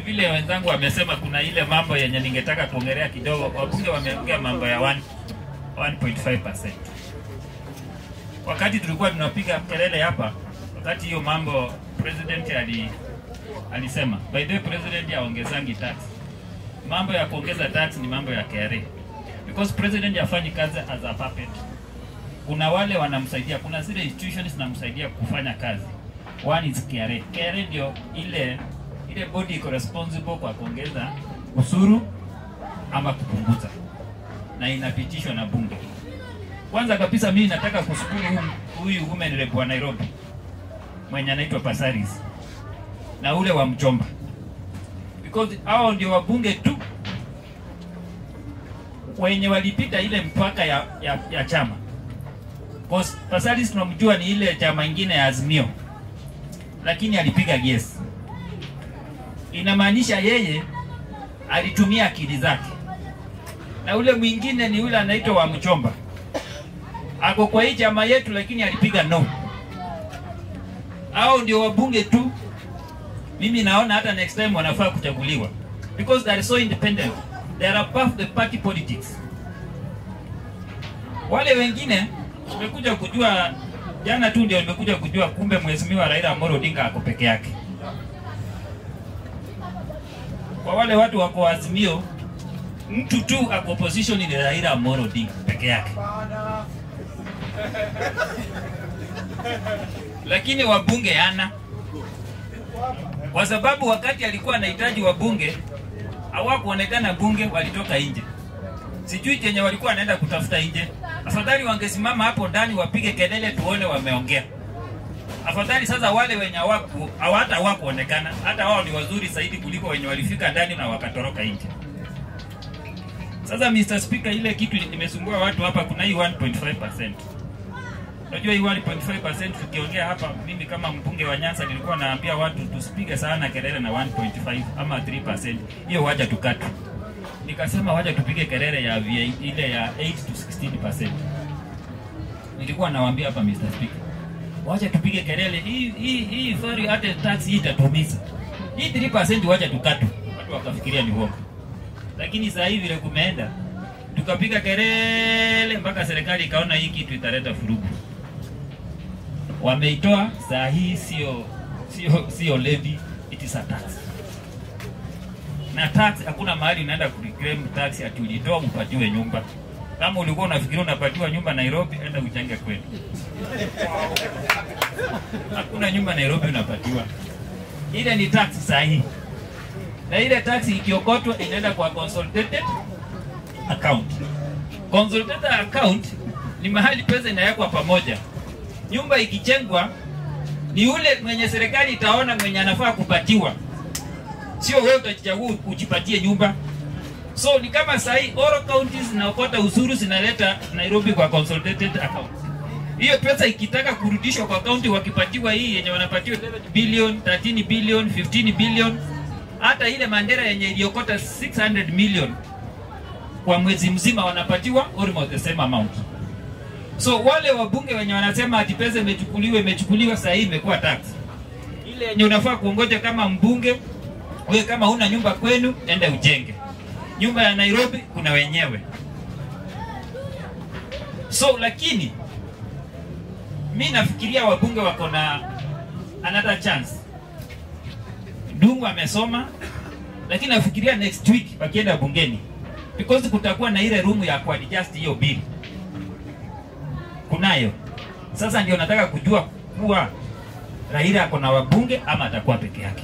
vile wenzangu wamesema, kuna ile mambo yenye ningetaka kuongelea kidogo. Wabunge wameongea mambo ya 1 1.5%. Wakati tulikuwa tunapiga kelele hapa, wakati hiyo mambo president ali alisema, by the way, president aongezangi tax. Mambo ya kuongeza tax ni mambo ya KRA because president hafanyi kazi as a puppet. Kuna wale wanamsaidia, kuna zile institutions zinamsaidia kufanya kazi. One is KRA. KRA ndio ile ile body iko responsible kwa kuongeza usuru ama kupunguza, na inapitishwa na bunge. Kwanza kabisa mimi nataka kushukuru huyu- huyu women rep wa Nairobi mwenye anaitwa Pasaris na ule wa Mchomba, because hao ndio wabunge tu wenye walipita ile mpaka ya, ya, ya chama. Cause Pasaris tunamjua ni ile chama ingine ya Azimio, lakini alipiga yes. Inamaanisha yeye alitumia akili zake, na ule mwingine ni ule anaitwa wa Mchomba, ako kwa hii chama yetu, lakini alipiga no. Hao ndio wabunge tu mimi naona hata next time wanafaa kuchaguliwa because they are so independent they are above the party politics wale wengine tumekuja kujua jana tu ndio nimekuja kujua kumbe mheshimiwa Raila Amolo Odinga ako peke yake kwa wale watu wako Azimio mtu tu ako opposition ni Raila Amolo Odinga peke yake lakini wabunge hana kwa sababu wakati alikuwa anahitaji wabunge hawakuonekana bunge, walitoka nje. Sijui chenye walikuwa wanaenda kutafuta nje. Afadhali wangesimama hapo ndani wapige kelele, tuone wameongea. Afadhali sasa wale wenye hawaku hawata hawakuonekana, hata wao ni wazuri zaidi kuliko wenye walifika ndani na wakatoroka nje. Sasa Mr. Speaker, ile kitu imesumbua watu hapa, kuna hii 1.5%. Unajua hii 1.5% tukiongea hapa, mimi kama mbunge wa Nyanza nilikuwa naambia watu tusipige sana kelele na 1.5 ama 3%. Hiyo waja tukatu. Nikasema waja tupige kelele ya VA, ile ya 8 to 16%. Nilikuwa nawaambia hapa Mr. Speaker. Wacha tupige kelele hii hii hii fari hata tax hii itatumiza. Hii 3% wacha tukatu. Watu wakafikiria ni uongo. Lakini sasa hivi vile kumeenda tukapiga kelele mpaka serikali ikaona hii kitu italeta furugu wameitoa saa hii sio sio sio levy it is a tax na tax hakuna mahali unaenda kureclaim tax ati ulitoa upatiwe nyumba kama ulikuwa unafikiria unapatiwa nyumba Nairobi enda uchange kwenu hakuna nyumba Nairobi unapatiwa ile ni tax saa hii na ile tax ikiokotwa inaenda kwa consolidated account consolidated account ni mahali pesa inawekwa pamoja nyumba ikichengwa ni ule mwenye serikali itaona mwenye anafaa kupatiwa, sio wewe utajichagua ujipatie nyumba. So ni kama sahi Oro counties zinaokota ushuru zinaleta Nairobi kwa consolidated account. Hiyo pesa ikitaka kurudishwa kwa county, wakipatiwa hii yenye wanapatiwa 11 billion, 13 billion, 15 billion, hata ile Mandera yenye iliokota 600 million kwa mwezi mzima wanapatiwa almost the same amount. So wale wabunge wenye wanasema ati pesa imechukuliwa imechukuliwa, saa hii imekuwa tax. Ile yenye unafaa kuongoja kama mbunge, wewe kama huna nyumba kwenu, enda ujenge nyumba ya Nairobi, kuna wenyewe. So lakini mi nafikiria wabunge wako na another chance. Dungu amesoma, lakini nafikiria next week wakienda bungeni, because kutakuwa na ile room ya kuadjust hiyo bill kunayo. Sasa ndio nataka kujua kuwa Raila ako na wabunge ama atakuwa peke yake,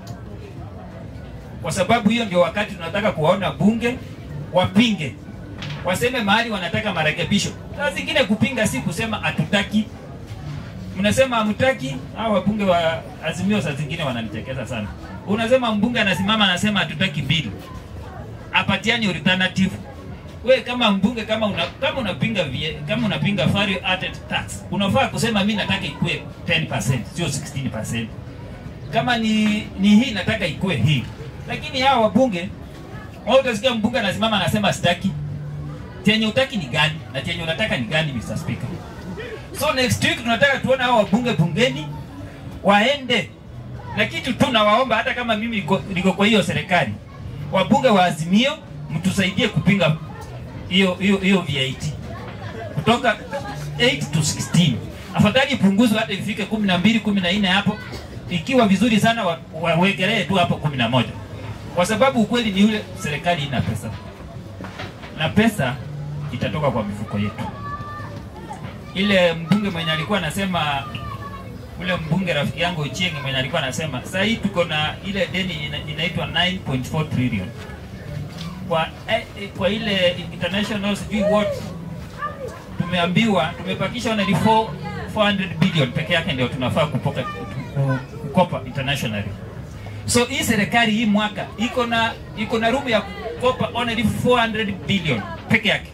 kwa sababu hiyo ndio wakati tunataka kuwaona bunge wapinge, waseme mahali wanataka marekebisho. Saa zingine kupinga si kusema hatutaki. Mnasema hamtaki, hao wabunge wa Azimio saa zingine wananichekeza sana. Unasema mbunge anasimama anasema hatutaki bill, apatiani alternative we kama mbunge kama una, kama unapinga vie, kama unapinga value added tax unafaa kusema mimi nataka ikue 10% sio 16%. Kama ni ni hii nataka ikue hii, lakini hawa wabunge wao, utasikia mbunge anasimama anasema sitaki. Chenye utaki ni gani na chenye unataka ni gani, Mr. Speaker? So next week tunataka tuone hawa wabunge bungeni waende na kitu tu nawaomba, hata kama mimi niko, niko kwa hiyo serikali, wabunge wa Azimio mtusaidie kupinga hiyo hiyo hiyo VAT kutoka 8 to 16. Afadhali ipunguzwe hata ifike 12 14 hapo, ikiwa vizuri sana wa- wawekelee tu hapo 11, kwa sababu ukweli ni ule, serikali ina pesa na pesa itatoka kwa mifuko yetu. Ile mbunge mwenye alikuwa anasema ule mbunge rafiki yangu Ochieng mwenye alikuwa anasema sasa hii tuko na ile deni ina, inaitwa 9.4 trillion kwa eh, eh, kwa ile international sijui what tumeambiwa tumepakisha only 4 400 billion peke yake ndio tunafaa kupoka kukopa internationally. So hii serikali hii mwaka iko na iko na room ya kukopa only 400 billion peke yake.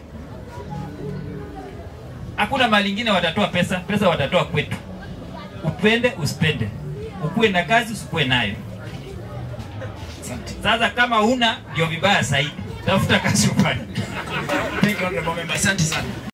Hakuna mahali ingine watatoa pesa, pesa watatoa kwetu. Upende usipende, ukuwe na kazi usikuwe nayo. Sasa kama una ndio vibaya zaidi, tafuta kazi ufanye. Thank you, Honorable Member. Asante sana.